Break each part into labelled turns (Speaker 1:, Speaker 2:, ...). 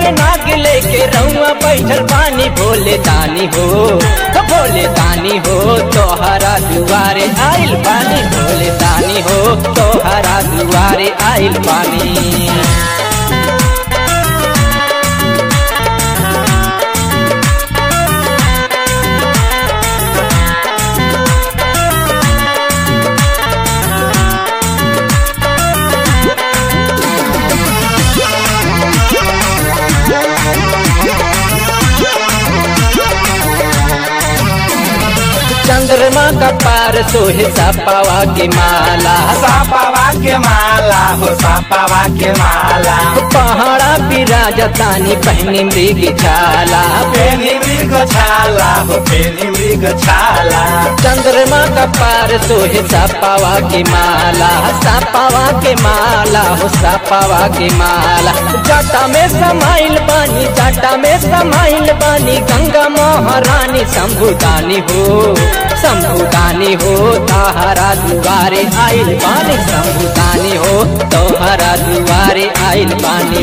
Speaker 1: पे नाग लेके रउआ बैठल पानी भोले दानी हो भोले दानी हो तोहरा दुआरे आइल पानी भोले दानी हो तोहरा दुआरे आइल पानी चंद्रमा का पार सोहे सपावा के माला
Speaker 2: सापावा के माला हो सापावा के माला
Speaker 1: पहाड़ा विराजतानी पहनी मृग छाला
Speaker 2: पेनी मृग छाला हो पेनी मृग छाला
Speaker 1: चंद्रमा का पार सोहे सपावा के माला सपावा के माला हो सपावा के माला जटा में समाइल बानी जटा में समाइल बानी गंगा महारानी शंभुदानी हो शंभुदानी हो ताहरा दुआरे आइल बानी शंभुदानी हो तोहरा दुआरे आइल बानी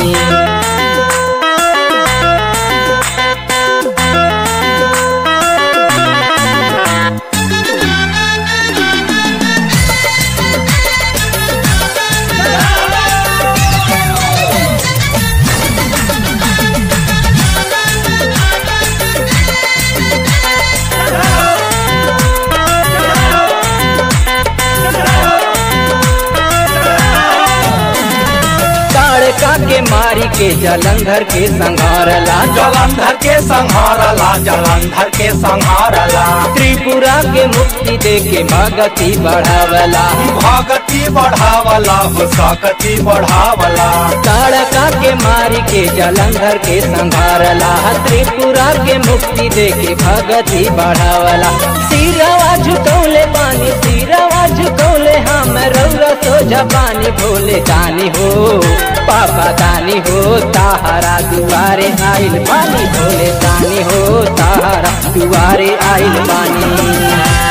Speaker 1: ताड़का के मारी के जलंधर के संघारला
Speaker 2: जलंधर के संहारला जलंधर के संहारला
Speaker 1: त्रिपुरा के मुक्ति दे के भगति बढ़ावला
Speaker 2: भगति बढ़ावला हो सकति बढ़ावला
Speaker 1: ताड़का के मारी के जलंधर के संघारला त्रिपुरा के मुक्ति दे के भगति बढ़ावला सिरवा झुकौले पानी सिरवा झुकौले हम रौरा सोझा पानी भोले दानी हो पापा दानी हो ताहरा दुआरे आइल पानी भोले दानी हो ताहरा दुआरे आइल पानी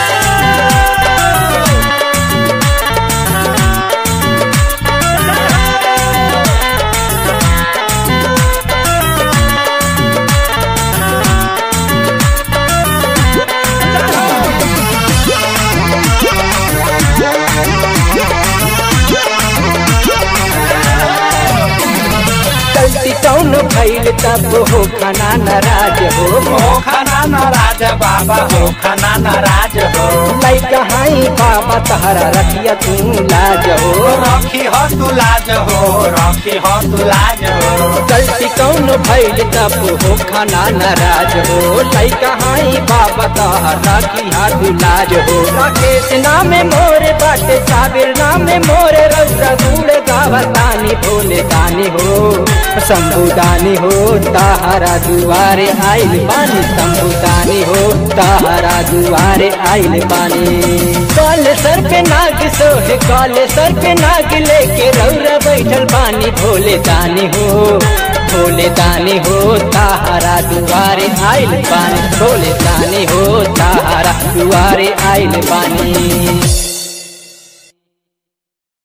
Speaker 1: गलती कौन भइल तब हो खाना नाराज हो
Speaker 2: हो खाना नाराज बाबा हो खाना नाराज हो
Speaker 1: लैका हाई बाबा तहरा रखिया तू लाज हो
Speaker 2: रखी हो तू लाज हो रखी हो तू लाज हो
Speaker 1: गलती कौन भइल तब हो खाना नाराज हो लैका हाई बाबा तहरा रखिया तू लाज हो राकेश नामे मोरे बाटे साबिर नामे मोरे रौरा गुड़ गावतानी भोले दानी हो शंभुदानी हो ताहरा दुआरे आइल पानी शंभुदानी हो ताहरा दुआरे आइल पानी कल सर पे नाग सोहे कल सर पे नाग लेके रौरा बैठल पानी भोले दानी हो भोले दानी हो ताहरा दुआरे आइल पानी भोले दानी हो ताहरा दुआरे आइल पानी